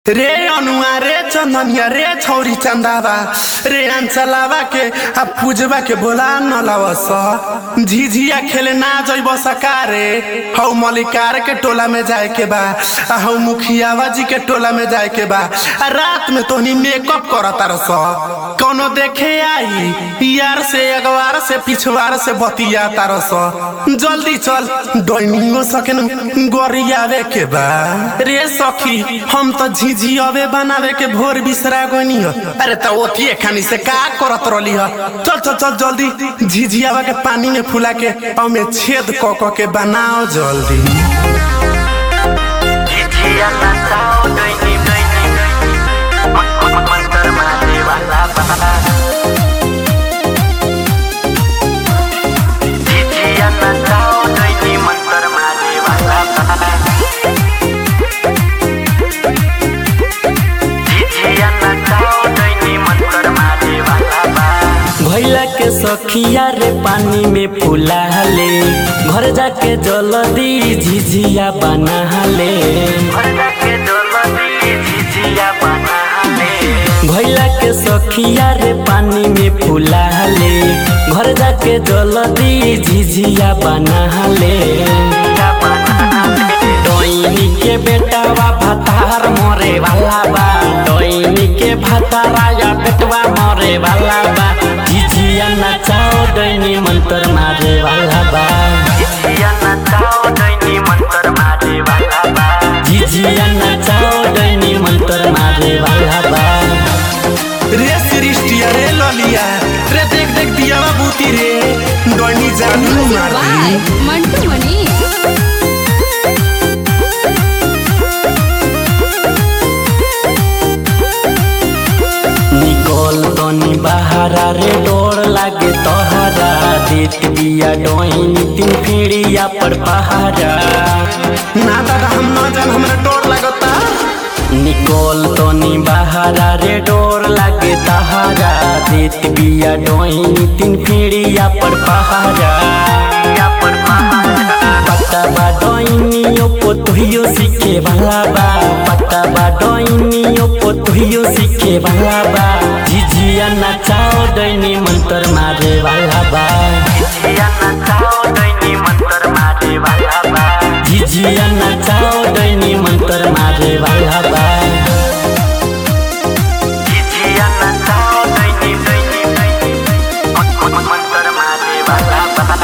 रे अनुआ रे चंदनिया रे छौरी चंदावा रे अंचलावा के आ पूजवा के बोला न लावस झिझिया खेले ना जइब सकारे हौ मलिकार के टोला में जाए के बा आ हौ मुखियावा जी के टोला में जाए के बा आ रात में तोहनी मेकअप करत रस कौनो देखे आई यार से अगवार से पिछवार से बतिया तारस जल्दी चल डोनियो सकेन गरियावे के बा रे सखी हम तो झिझियावे बनावे के भोर बिसरा गनी हो अरे तो ओथिए खानी से का करत रहली हो चल चल चल जल्दी झिझियावा के पानी में फुला के ओमे छेद क क के बनाओ जल्दी झिझिया नचाओ दैनी दैनी मंतर मारे वाला बाबा झिझिया नचाओ दैनी मंतर मारे वाला बाबा झिझिया नचाओ दैनी मंतर मारे वाला बाबा भैला के सखिया रे पानी में फुला ले घर जाके जल्दी झिझिया बना ले घर जाके डोलती झिझिया बना ले भैला के सखिया रे पानी में फुला ले घर जाके जल्दी झिझिया बना ले झिझिया बना ले डोइनी के बेटावा भतार मरे वाला बा डोइनी के भतारा या बेटवा मरे वाला बा झिझिया नचाओ डोइनी मंत्र मारे वाला बा झिझिया नचाओ दैनी मंतर मारे वाला बा झिझिया नचाओ डोइनी मंत्र मारे वाला बा रे सृष्टिया रे ललिया रे देख देख दियावा बूती रे डोनी जादू मार दी Why? मंटू मनी निकल तनी बहारा रे डोर लागे तोहरा देत बिया डोइनी तीन पीढ़िया पर पहारा ना दादा हम ना जान हमरा डर लागता निकल तनी बहारा रे डोर लागे तहारा देत बिया डोइनी तीन पीढ़िया पर पहारा या पर पता बा डोइनियो पोतुहियो सीखे वाला बा पता बा डोइनियो पोतुहियो सीखे वाला बा झिझिया नचाओ डोइनी मंत्र मारे वाला बा झिझिया नचाओ दैनी मंतर मारे वाला बा झिझिया नचाओ डोइनी मंत्र मारे वाला बा झिझिया नचाओ दैनी दैनी दैनी मंतर मारे वाला बा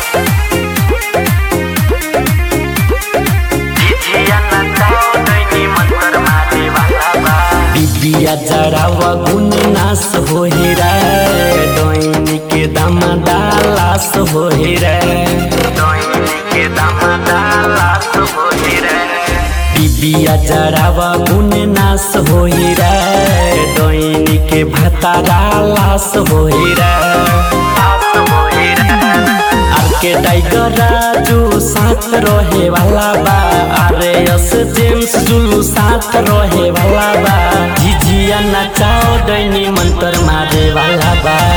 झिझिया नचाओ दैनी मंतर मारे वाला बा बिबिया जरावा गुन नाश हो रे डोइनी के दम डालास हो रे दैनी के दामदा लास होई रे बिबिया जरावा गुन नाश हो रे डोइनी के भतारा लाश हो रे लास होई रे आर के टाइगर राजू साथ रहे वाला बा अरे यस जेम्स जुलू साथ रहे वाला बा झिझिया नचाओ डैनी मंत्र मारे वाला बा